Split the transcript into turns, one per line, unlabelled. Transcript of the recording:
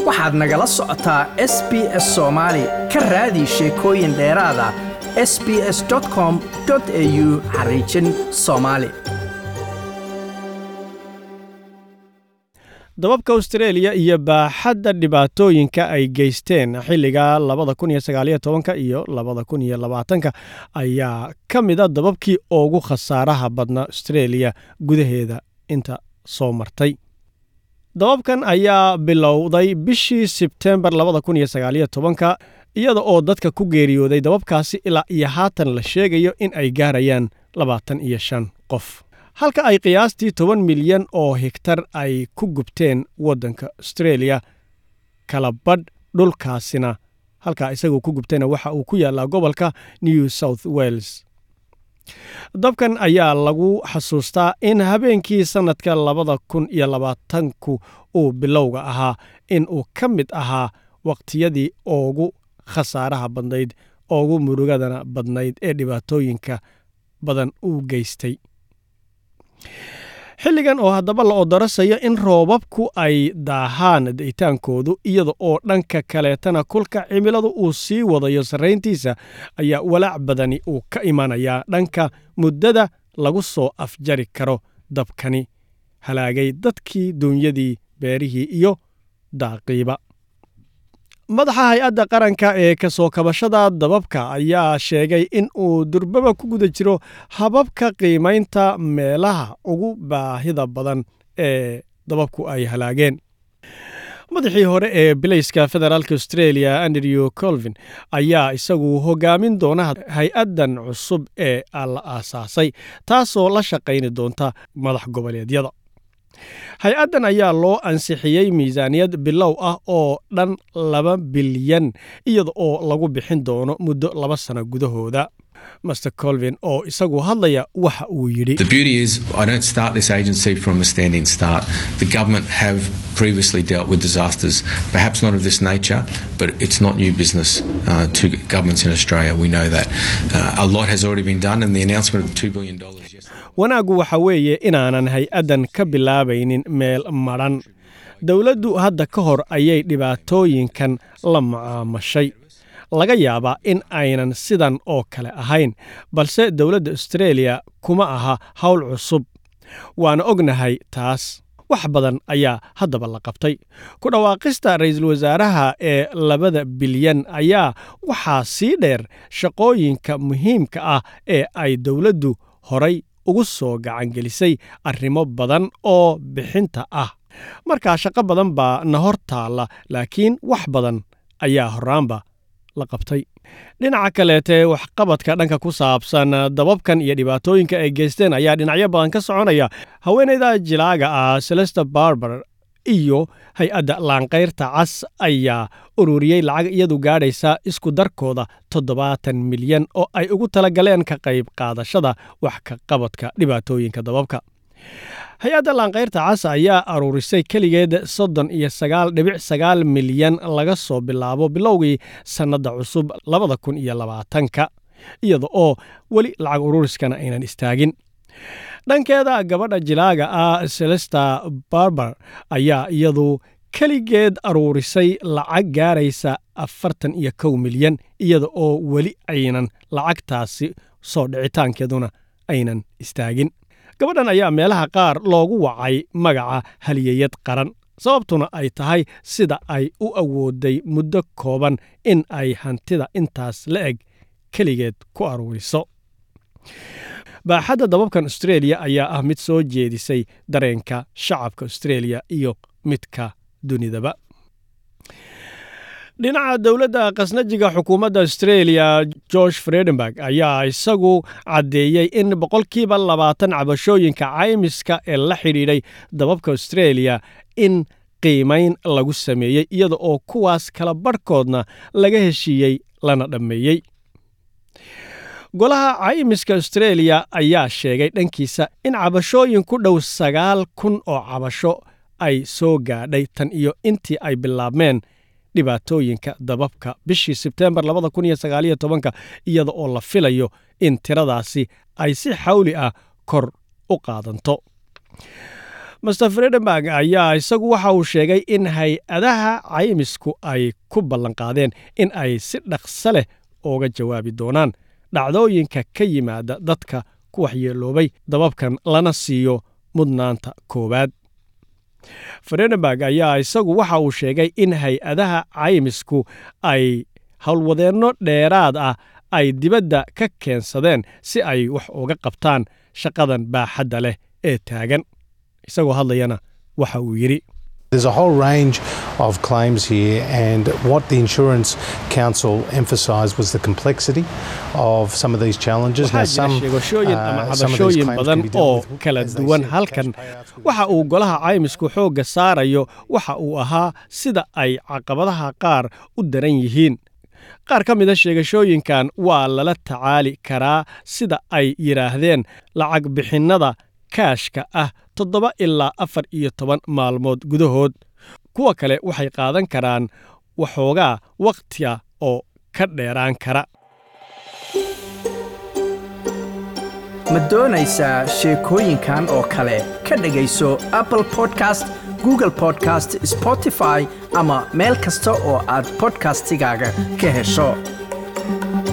waxaad nagala socotaa s b s soomaali ka raadi sheekooyin dheeraada s b s com au xariijin soomaali
dababka austareeliya iyo baaxadda dhibaatooyinka ay geysteen xilliga labada kun iyo sagaaliyo tobanka iyo labada kun iyo labaatanka ayaa ka mida dababkii ugu khasaaraha badna austareeliya gudaheeda inta soo martay dababkan ayaa bilowday bishii sebtembar labada kun iyo sagaaliyo tobanka iyada oo dadka ku geeriyooday dababkaasi ilaa iyo haatan la sheegayo in ay gaarayaan labaatan iyo shan qof halka ay qiyaastii toban milyan oo higtar ay ku gubteen waddanka austareeliya kala badh dhulkaasina halkaa isagoo ku gubtayna waxa uu ku yaallaa gobolka new south wales dabkan ayaa lagu xasuustaa in habeenkii sannadka labada kun iyo labaatanku uu bilowga ahaa in uu ka mid ahaa waqtiyadii ugu khasaaraha badnayd ugu murugadana badnayd ee dhibaatooyinka badan uu geystay xilligan oo haddaba la odarasayo in roobabku ay daahaan da'itaankoodu iyada oo dhanka kaleetana kulka cimiladu uu sii wadayo sarrayntiisa ayaa walaac badani uu ka imanayaa dhanka muddada lagu soo afjari karo dabkani halaagay dadkii duunyadii beerihii iyo daaqiiba madaxa hay-adda qaranka ee ka soo kabashada dababka ayaa sheegay in uu durbaba ku guda jiro hababka qiimaynta meelaha ugu baahida badan ee dababku ay halaageen madaxii hore ee bilayska federaalk australia andrew colvin ayaa isagu hogaamin doona hay-addan cusub ee la aasaasay taasoo la shaqayni doonta madax goboleedyada hay-addan ayaa loo ansixiyey miisaaniyad bilow ah oo dhan laba bilyan iyada oo lagu bixin doono muddo laba sano gudahooda master colvin oo isagu hadlaya waxa uu yidhi
The beauty is, I don't start this agency from a standing start. The government have previously dealt with disasters, perhaps not of this nature, but it's not new business uh, to governments in Australia. We know that. Uh, a lot has already been done, and the announcement of $2 billion yesterday.
wanaaggu waxa weeye inaanan hay-addan ka bilaabaynin meel madhan dowladdu hadda ka hor ayay dhibaatooyinkan la mucaamashay laga yaabaa in aynan sidan oo kale ahayn balse dowladda austareeliya kuma aha howl cusub waana ognahay taas wax badan ayaa haddaba la qabtay ku dhawaaqista ra'iisul wasaaraha ee labada bilyan ayaa waxaa sii dheer shaqooyinka muhiimka ah ee ay dowladdu horay ugu soo gacangelisay arrimo badan oo bixinta ah markaa shaqo badan baa na hor taalla laakiin wax badan ayaa horraanba la qabtay dhinaca kaleete waxqabadka dhanka ku saabsan dababkan iyo dhibaatooyinka ay geysteen ayaa dhinacyo badan ka soconaya haweenayda jilaaga ah celesta barber iyo hay-adda laanqayrta cas ayaa ururiyey lacag iyadu gaadhaysa isku darkooda toddobaatan milyan oo ay ugu talagaleen ka qayb qaadashada wax ka qabadka dhibaatooyinka dababka hay-adda laanqayrta cas ayaa aruurisay keligeed soddon iyo sagaal dhibic sagaal milyan laga soo bilaabo bilowgii sannadda cusub labada kun iyo labaatanka iyada oo weli lacag ururiskana aynan istaagin dhankeeda gabadha jilaaga ah celesta barber ayaa iyadu keligeed aruurisay lacag gaaraysa afartan iyo kow milyan iyada oo weli aynan lacagtaasi soo dhicitaankeeduna aynan istaagin gabadhan ayaa meelaha qaar loogu wacay magaca haliyeyad qaran sababtuna ay tahay sida ay u awooday muddo kooban in ay hantida intaas la eg keligeed ku aruuriso baaxadda dababkan austareeliya ayaa ah mid soo jeedisay dareenka shacabka austareeliya iyo midka dunidaba dhinaca dowladda khasnajiga xukuumadda australia george fredenberg ayaa isagu caddeeyey in boqolkiiba labaatan cabashooyinka caymiska ee la xidhiidhay dababka australia in qiimayn lagu sameeyey iyada oo kuwaas kala barhkoodna laga heshiiyey lana dhammeeyey golaha caymiska australia ayaa sheegay dhankiisa in cabashooyin ku dhow sagaal kun oo cabasho ay soo gaadhay tan iyo intii ay bilaabmeen dhibaatooyinka dababka bishii sebteembar iyada oo la filayo in tiradaasi ay si xawli ah kor u qaadanto master fredenberg ayaa isagu waxa uu sheegay in hay-adaha caymisku ay ku ballanqaadeen in ay si dhaqso leh uga jawaabi doonaan dhacdooyinka ka yimaada dadka ku waxyeeloobay dababkan lana siiyo mudnaanta koowaad fredenberg ayaa isagu waxa uu sheegay in hay-adaha caymisku ay howlwadeenno dheeraad ah ay dibadda ka keensadeen si ay wax uga qabtaan shaqadan baaxadda leh ee taagan isagoo hadlayana waxa uu yidhi
There's a whole range of claims here, and what the Insurance Council emphasised was the complexity of some of these challenges.
waxaa jira sheegashooyin ama cabashooyin badan oo kala duwan halkan waxa uu golaha caymisku xoogga saarayo waxa uu ahaa sida ay caqabadaha qaar u daran yihiin qaar ka mida sheegashooyinkan waa lala tacaali karaa sida ay yidhaahdeen lacag bixinnada kaashka ah toddoba ilaa afar iyo toban maalmood gudahood kuwa kale waxay qaadan karaan waxoogaa wakhtiga oo ka dheeraan kara
ma doonaysaa sheekooyinkan oo kale ka dhegayso apple podcast google podcast spotify ama meel kasta oo aad bodkastigaaga ka hesho